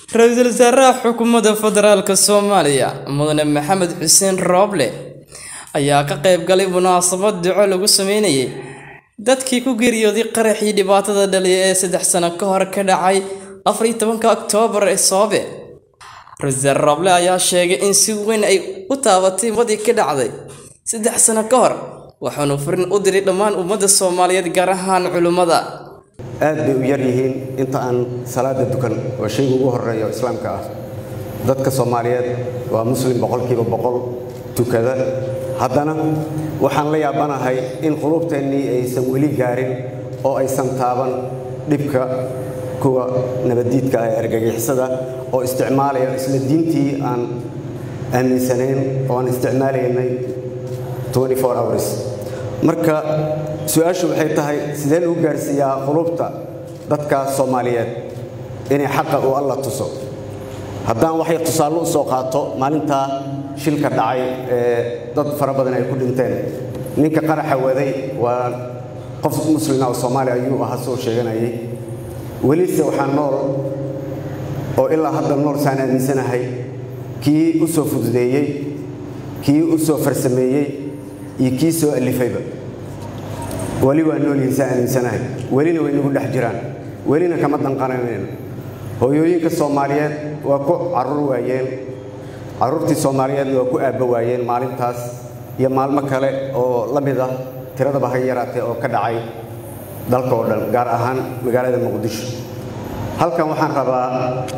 ra-iisul wasaaraha xukuumadda federaalk soomaaliya mudane maxamed xuseen rooble ayaa ka qayb galay munaasabad duco lagu sameynayay dadkii ku geeriyooday qaraxii dhibaatada dhaliya ee saddex sano ka hor ka dhacay afar iyo tobanka oktoobar ee soobe ra-isul wasaare rooble ayaa sheegay in si weyn ay u taabatay wadii ka dhacday saddex sano ka hor waxaanu furin u diray dhammaan ummadda soomaaliyeed gaar ahaan culimmada aad bay u yar yihiin inta aan salaada dukan oo shayga ugu horeeya islaamka ah dadka soomaaliyeed waa muslim boqolkiiba boqol tukada haddana waxaan la yaabanahay in quluubteennii aysan weli gaarin oo aysan taaban dhibka kuwa nabaddiidka ah ee argagixisada oo isticmaalaya isla diintii aan aaminsanayn oo aan isticmaalaynay hours marka su-aashu waxay tahay sidee lagu gaarsiiyaa qulubta dadka soomaaliyeed inay xaqa uu alla tuso haddaan waxay tusaale u soo qaato maalintaa shilka dhacay ee dad fara badan ay ku dhinteen ninka qaraxa waday waa qof muslima oo soomaaliya ayuu ahaa soo sheeganayay welise waxaa nool oo ilaa hadda nool saan aaminsanahay kii u soo fududeeyey kii u soo farsameeyey iyo kii soo alifayba weli waa noolyihiin saa aaminsanahay welina way nagu dhex jiraan welina kama danqananayno hooyooyinka soomaaliyeed waa ku carruur waayeen carruurtii soomaaliyeedna waa ku aabba waayeen maalintaas iyo maalmo kale oo la mid ah tiradaba ha yaraatee oo ka dhacay dalka oo dhan gaar ahaan magaalada muqdisho halkan waxaan rabaa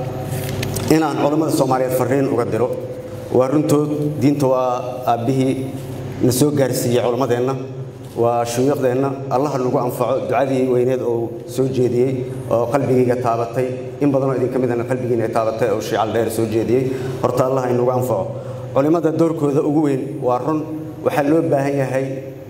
inaan culammada soomaaliyeed farriin uga diro waa runtood diinta waa aabbihii na soo gaarsiiyey culammadeenna waa shuyuuqdeenna allaha nagu anfaco ducadii weyneed oo soo jeediyey oo qalbigayga taabatay in badanoo idinka midana qalbigiina ay taabatay oo shiical dheer soo jeediyey horta allah inagu anfaco culimmada doorkooda ugu weyn waa run waxaa loo baahan yahay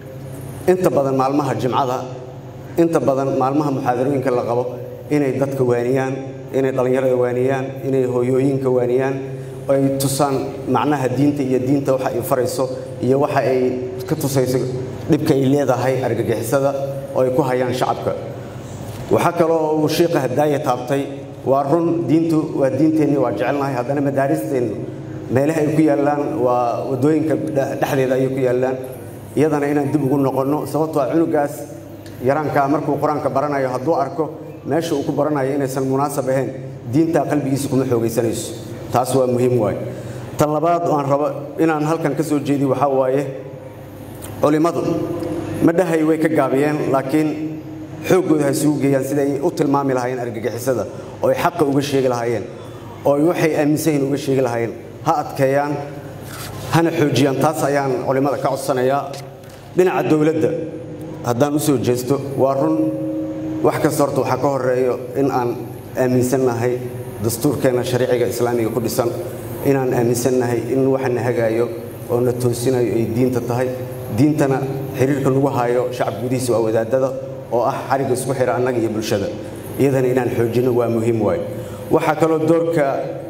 inta badan maalmaha jimcada inta badan maalmaha muxaadarooyinka la qabo inay dadka waaniyaan inay dhallinyarada waaniyaan inay hooyooyinka waaniyaan ay tusaan macnaha diinta iyo diinta waxa ay farayso iyo waxa ay ka tusayso dhibka ay leedahay argagixisada oo ay ku hayaan shacabka waxaa kaloo uu shiiqa hadaaya taabtay waa run diintu waa diinteenni waa jecelnahay haddana madaaristeennu meelaha ay ku yaallaan waa waddooyinka dhexdeeda ayay ku yaallaan iyadana inaan dib ugu noqonno sababtoo ah cunugaas yaraankaa markuu qur-aanka baranayo hadduu arko meesha uu ku baranayo inaysan munaasab ahayn diintaa qalbigiisa kuma xoogaysanayso taas waa muhiim waaye tan labaad aan rabo inaan halkan ka soo jeediy waxaa waaye culimmadu madhahay way ka gaabiyeen laakiin xooggooda ha isugu geeyaan sida ay u tilmaami lahaayeen argagixisada oo ay xaqa uga sheegi lahaayeen oo ay waxay aaminsan yihin uga sheegi lahaayeen ha adkeeyaan hana xoojiyaan taas ayaan culimmada ka codsanayaa dhinaca dowladda haddaan u soo jeesto waa run wax kasta horta waxaa ka horeeyo in aan aaminsannahay dastuurkeenna shariiciga islaamiga ku dhisan inaan aaminsannahay in waxa na hagaayo oo na toosinayo ay diinta tahay diintana xiriirka lagu haayo shacab gudihiisa waa wadaadada oo ah xarigga isku xira annaga iyo bulshada iyadana inaan xoojinno waa muhiim waayo waxaa kaloo doorka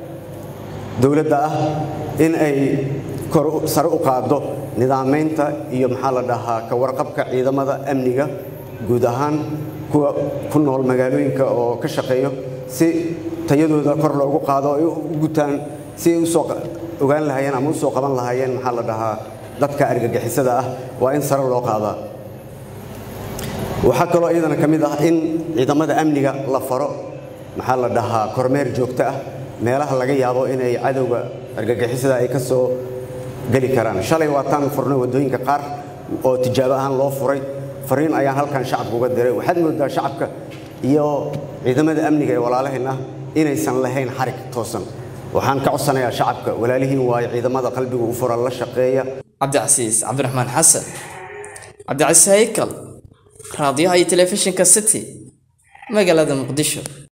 dowladda ah in ay sare u qaaddo nidaamaynta iyo maxaa la dhahaa ka warqabka ciidamada amniga guud ahaan kuwa ku nool magaalooyinka oo ka shaqeeyo si tayadooda kor loogu qaado ay u gutaan si ay usoo ogaan lahaayeen ama usoo qaban lahaayeen maxaa la dhahaa dadka argagixisada ah waa in sare loo qaadaa waxaa kaloo iyadana ka mid ah in ciidamada amniga la faro maxaa la dhahaa kormeer joogto ah meelaha laga yaabo inay cadowga argagixisada ay ka soo geli karaan shalay waataan furnay waddooyinka qaar oo tijaabo ahaan loo furay fariin ayaan halkan shacabka uga diray waxaad moodaa shacabka iyo ciidamada amniga ee walaalahayn ah inaysan lahayn xarig toosan waxaan ka codsanayaa shacabka walaalihiin waayo ciidamada qalbiga u fura la shaqeeya cabdicasiis cabdiraxmaan xasan cabdicasiis haykal raadiyaha iyo telefishinka city magaalada muqdisho